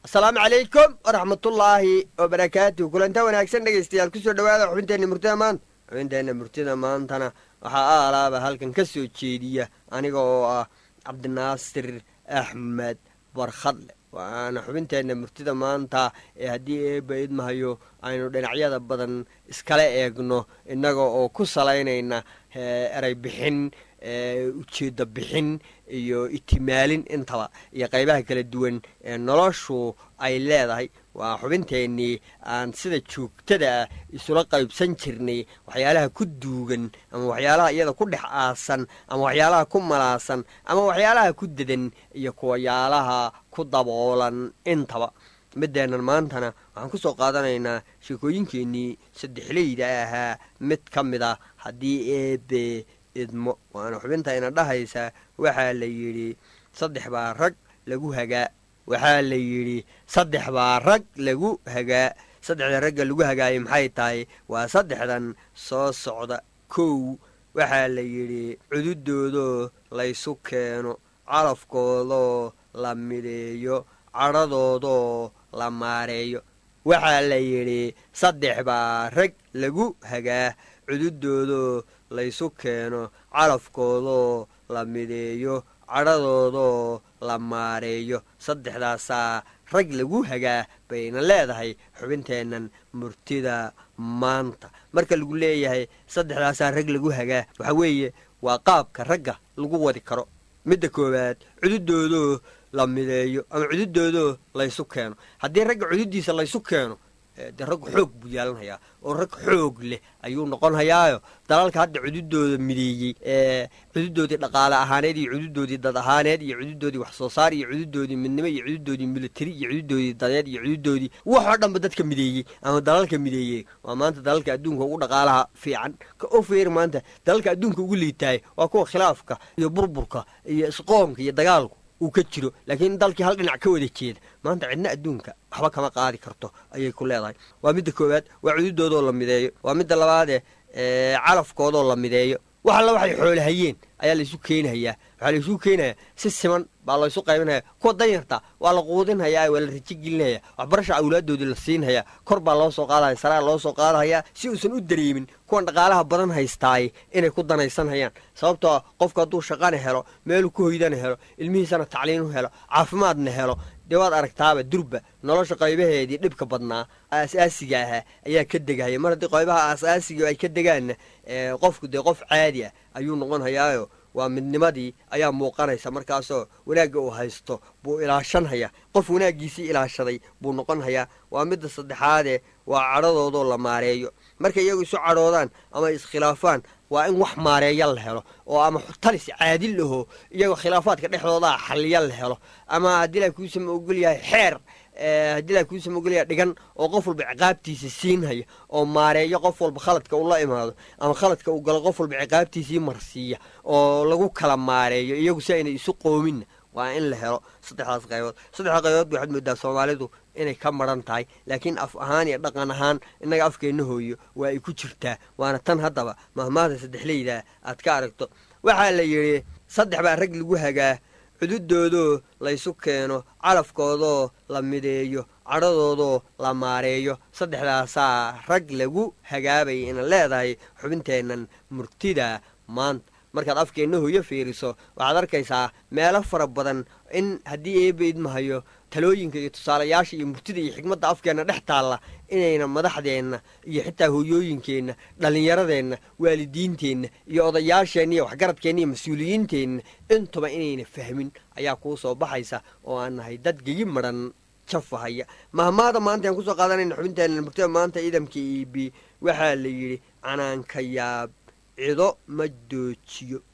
asalaamu calaykum waraxmatullaahi wabarakaatu kulanta wanaagsan dhegaystayaal kusoo dhawaada xubinteenna murtida maanta xubinteenna murtida maantana waxaa aalaaba halkan ka soo jeediya aniga oo ah cabdinaasir axmed barkhadle waana xubinteenna murtida maanta ee haddii eebba idmahayo aynu dhinacyada badan iskala eegno innaga oo ku salaynayna erey bixin ujeedda bixin iyo itimaalin intaba iyo qaybaha kala duwan ee noloshu ay leedahay waa xubinteennii aan sida joogtada ah isula qaybsan jirnay waxyaalaha ku duugan ama waxyaalaha iyada ku dhex aasan ama waxyaalaha ku malaasan ama waxyaalaha ku dedan iyo kuwayaalaha ku daboolan intaba middeennan maantana waxaan ku soo qaadanaynaa sheekooyinkeennii saddexleyda ahaa mid ka mid a haddii eebe idmo waana xubintayna dhahaysa waxaa la yidhi saddex baa rag lagu hagaa waxaa la yidhi saddex baa rag lagu hagaa saddexda ragga lagu hagaayay maxay tahay waa saddexdan soo socda kow waxaa la yidhi cududoodoo laysu keeno calafkoodoo la mideeyo cadhadoodoo la maareeyo waxaa la yidhi saddex baa rag lagu hagaa cududoodoo laysu keeno calafkoodoo la mideeyo cadhadoodoo la maareeyo saddexdaasaa rag lagu hagaa bayna leedahay xubinteennan murtida maanta marka lagu leeyahay saddexdaasaa rag lagu hagaa waxaa weeye waa qaabka ragga lagu wadi karo midda koowaad cududoodoo la mideeyo ama cududoodoo laysu keeno haddii ragga cududdiisa laysu keeno dee rag xoog buu yeelanhayaa oo rag xoog leh ayuu noqon hayaayo dalalka hadda cududooda mideeyey ee cududoodii dhaqaale ahaaneed iyo cududoodii dad ahaaneed iyo cududoodii wax soo saar iyo cududoodii midnimo iyo cududoodii militari iyo cududoodii dadeed iyo cududoodii waxoo dhanba dadka mideeyey ama dalalka mideeyey waa maanta dalalka adduunka ugu dhaqaalaha fiican ka ofeer maanta dalalka adduunka ugu liitaay waa kuwa khilaafka iyo burburka iyo isqoonka iyo dagaalku uu ka jiro laakiin dalkii hal dhinac ka wada jeeda maanta cidna adduunka waxba kama qaadi karto ayay ku leedahay waa midda koowaad waa cududoodoo la mideeyo waa midda labaadee calafkoodoo la mideeyo wax alla waxay xoolahayeen ayaa laysu keenahayaa waxaa laysu keenayaa si siman baa laysu qaybinhayaa kuwa danyarta waa la quudinhayaa waa la rajo gelinhayaa waxbarasha awlaaddoodii la siinhayaa kor baa loo soo qaadahaya saraa loo soo qaadahayaa si uusan u dareemin kuwan dhaqaalaha badan haystaay inay ku danaysanhayaan sababtoo qofku hadduu shaqana helo meeluu ku hoydana helo ilmihiisana tacliin u helo caafimaadna helo dee waad aragtaaba durba nolosha qaybaheedii dhibka badnaa aasaasiga ahaa ayaa ka degahaya mar haddii qaybaha aasaasiga ay ka degaanna qofku dee qof caadi ah ayuu noqon hayaayo waa midnimadii ayaa muuqanaysa markaasoo wanaagga uu haysto buu ilaashanhayaa qof wanaaggiisii ilaashaday buu noqon hayaa waa midda saddexaadee waa cadhadoodoo la maareeyo markay iyagu isu cadhoodaan ama iskhilaafaan waa in wax maareeya la helo oo ama talis caadil aho iyagoo khilaafaadka dhexdoodaa xaliya la helo ama haddii la kuusama ogol yahay xeer haddii la kuusama ogolyahay dhigan oo qof walba ciqaabtiisa siinhaya oo maareeyo qof walba khaladka uu la imaado ama khaladka uu galo qof walba ciqaabtiisii marsiiya oo lagu kala maareeyo iyagu si aynay isu qoominna waa in la helo saddexdaas qaybood saddexda qaybood waxaad moodaa soomaalidu inay ka maran tahay laakiin af ahaan iyo dhaqan ahaan innaga afkeenna hooyo waa ay ku jirtaa waana tan haddaba mahmaahda saddexleyda aad ka aragto waxaa la yidhi saddex baa rag lagu hagaa cududoodoo laysu keeno calafkoodoo la mideeyo cadhadoodoo la maareeyo saddexdaasaa rag lagu hagaabay ina leedahay xubinteennan murtida maanta markaad afkeenna hooyo fiiriso waxaad arkaysaa meelo fara badan in haddii eebba idmahayo talooyinka iyo tusaalayaasha iyo murtida iyo xigmadda afkeenna dhex taalla inayna madaxdeenna iyo xitaa hooyooyinkeenna dhallinyaradeenna waalidiinteenna iyo odayaasheenna iyo waxgaradkeenna iyo mas-uuliyiinteenna intuba inayna fahmin ayaa kuu soo baxaysa oo aan nahay dad geyi madhan jafahaya mahmaada maanta aan kusoo qaadanayna xubinteenna murtida maanta ciidamka iibi waxaa la yidhi canaanka yaab cido ma doojiyo